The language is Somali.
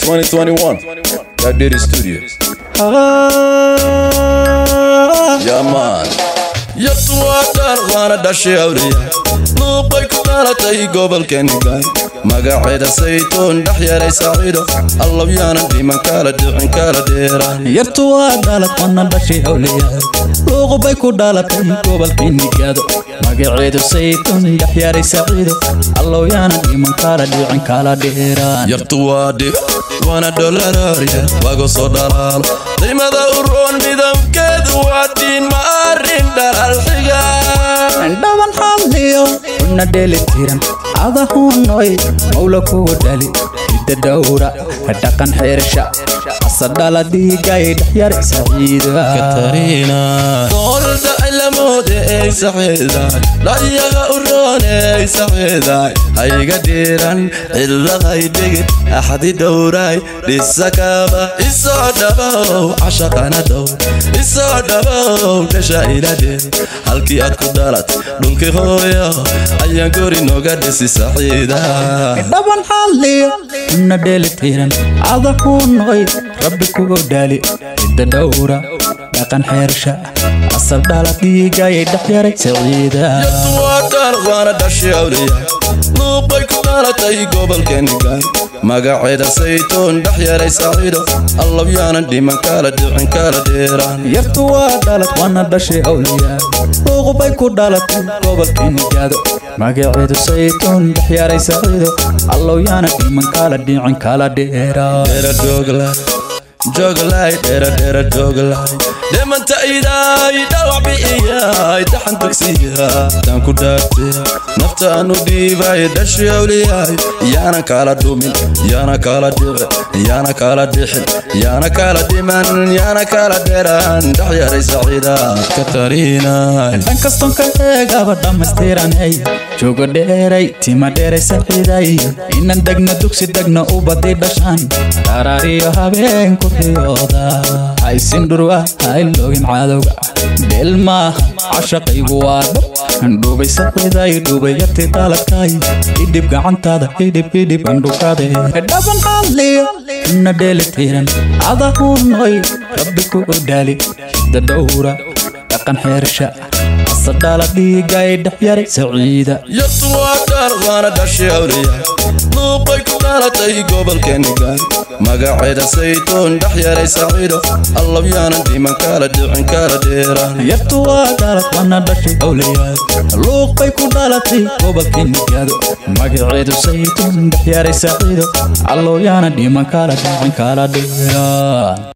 2021 Dadiri Studio Yeah man yartu waa dhaar waana dhashay awliya luuqay ku dhalatay gobolkeeni gaari magaceeda saytuun dhex yaray saaciido allow yaanan dhiman kala dhicin kala dheeraan yartu waa dhalad wana dhashay howlayahay luuqubay ku dhalatay gobolkii nigaado magaceedu saytuun dhexyaaray saciido allow yaanan dhiman kala dhicin kala dheeraan yartu waa dhib waana dholaraarya wago soo dhalaalo daymada u roon midabkeedu waa diin ma arrin dhalaal xiga dhaban xalliyo una dheeli tiran adahunoy mawla kugu dhali hidda dhowra dhaqan xeersha asadhala dhiigay dhexyar saciida doolda cilamoode ey saxiidaay dhayaga u roon ey saxiidaay hayga dhiiran ciladay dhigid axdi dhowraay dhisakaba isoo dhabow cashaqana dhow isoo dhabow dhasha iladhe halkii aad ku dhalat dhulki hooyo ayaan gori noga dhisi saxiida dhaban xalliyo una dheeli tiran adahunoy rabbi kugu dhali hidda dhowra dhaqan xeersha asal dhala dhiigay dhexyaray saciida yartuwaadhaan waana dhashay awliya luuqay ku dhalatay gobolkeeni gaari magaceeda saytuun dhex yaray saaciido allow yaanan dhiman kala dhicin kala dheeraan yartu waa dhalad wana dhashay awliyaa luuqubay ku dhalatay gobolkii nigaado magaceedu saytuun dhexyaaray saciido allow yaana dhiman kala dhicin kala dheeraa dheera joogla jooglay dheera dheera jooglay dhimanta idaay dhawac bi'iyaay taxan tagsiya taan ku dhaartay nafta aan u dhiibay dhashay awliyaay yaana kala dhumin yaana kala dhici yaana kala dhixin yaana kala dhiman yaana kala dheeraan dhex yaray saciida katariinay dhan kaston ka eegaba dhammaystiranay joogo dheeray tima dheeray saciiday inan degna dugsi degna u badi dhashaan dharaariyo habeen ku riyooda haysin dhurwa hayloogin cadowga dheel maaha cashaqaygu waa dhab dhubay saciiday dhubay yarti dhaladkay idhib gacantaada idhib idhib andhukade dhaban xalliyo na dheeli tiran adahunoy rabbi ku dhaali hidda dhowra dhaqan xeersha asadhala dhiigay dhexyaray saciida yartu waa dhaar waana dhashay awliya luuqay ku dhalatay gobolkeeni gaari magaceeda saytuun dhex yaray saaciido allow yaanan dhiman kala dhicin kala dheeraan yartu waa dhalad wana dhashay awliyaad luuqbay ku dhalatay gobolkii nigaado magaceedu saytuun dhexyaaray saciido allow yaana dhiman kala dhicin kala dheeraan